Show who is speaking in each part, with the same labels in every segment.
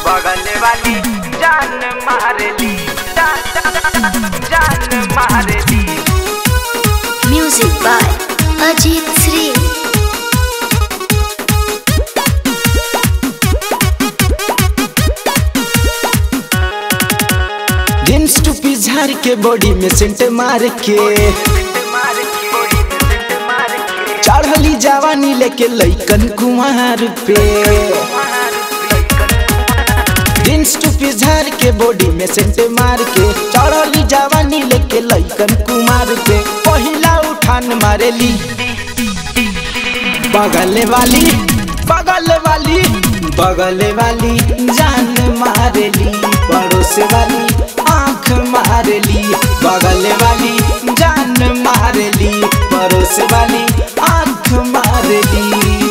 Speaker 1: बगल वाली जान मारली जा- जा- जान मारली
Speaker 2: Music by Ajit Sri.
Speaker 3: Jeans टूपी झाड़ के बॉडी में सेंट मार के
Speaker 1: सेंट मार के बॉडी में सेंट मार के
Speaker 3: चढ़ली जवानी लेके लइकन कुमार पे
Speaker 1: मार लइकन
Speaker 3: जींस टूपी झाड़ के बॉडी में सेंट मार के चढ़ली जवानी लेके लइकन कुमार पे पहिला उठान मारेली बगल वाली बगल वाली बगल वाली जान मारेली पड़ोस वाली आंख मारेली बगल वाली जान मारेली पड़ोस वाली आंख मारेली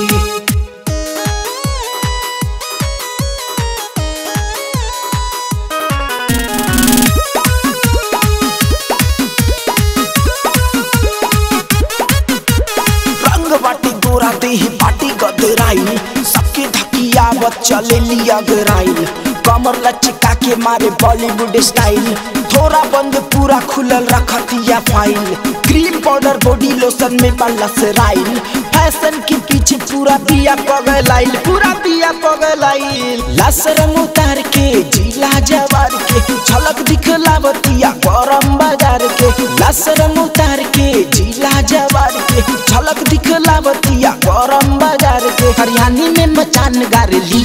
Speaker 3: रंग बाटी गोरा देह बाटी गदराई सबके धकियावत चले लिया गराई कमर लचका के मारे बॉलीवुड स्टाइल थोड़ा बंद पूरा खुलल रखतिया फाइल क्रीम पाउडर बॉडी लोशन में बल्लस राइल फैशन के पीछे पूरा दिया पगलाइल पूरा दिया पगलाइल लास रंग उतार के जिला जवार के झलक दिखलावतिया गरम बाजार के लास रंग उतार के जिला जवार के झलक दिखलावतिया गरम बाजार के हरियाणी में मचान गारली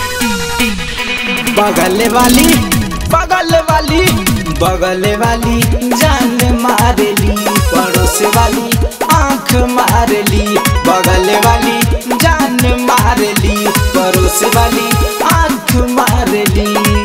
Speaker 3: बगल वाली बगल वाली बगल वाली जान मारली पड़ोस वाली आंख मारली बगल वाली जान मारली पड़ोस वाली आंख मारली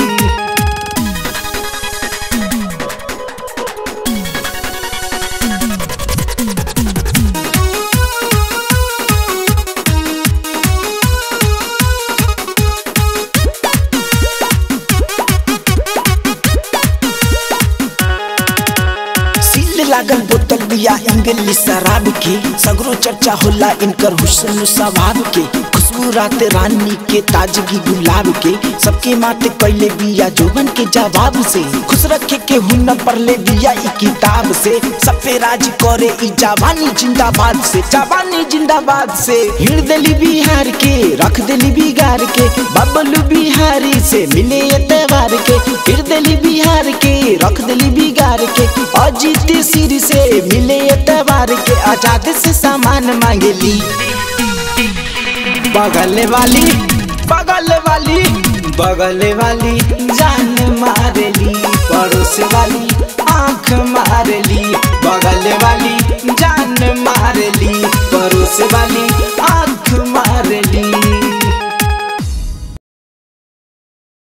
Speaker 3: सील लागल बोतल बिया इंग्लिश शराब के सगरो चर्चा होला इनकर हुस्न स्वभाव के खुशबू रात रानी के ताजगी गुलाब के सबके माते कैले बिया जोबन के जवाब से खुश रखे के हुनर पर ले बिया ई किताब से सब पे राज करे ई जवानी जिंदाबाद से जवानी जिंदाबाद से हिड़ देली बिहार के रख देली बिगाड़ के बबलू बिहारी से मिले एतवार के हिड़ देली बिहार के रख देली बिगाड़ के अजीत सिर से मिले एतवार के आजाद से सामान मांगेली बगल वाली बगल वाली बगल वाली जान मारली पड़ोस वाली आंख मारली बगल वाली जान मारली पड़ोस वाली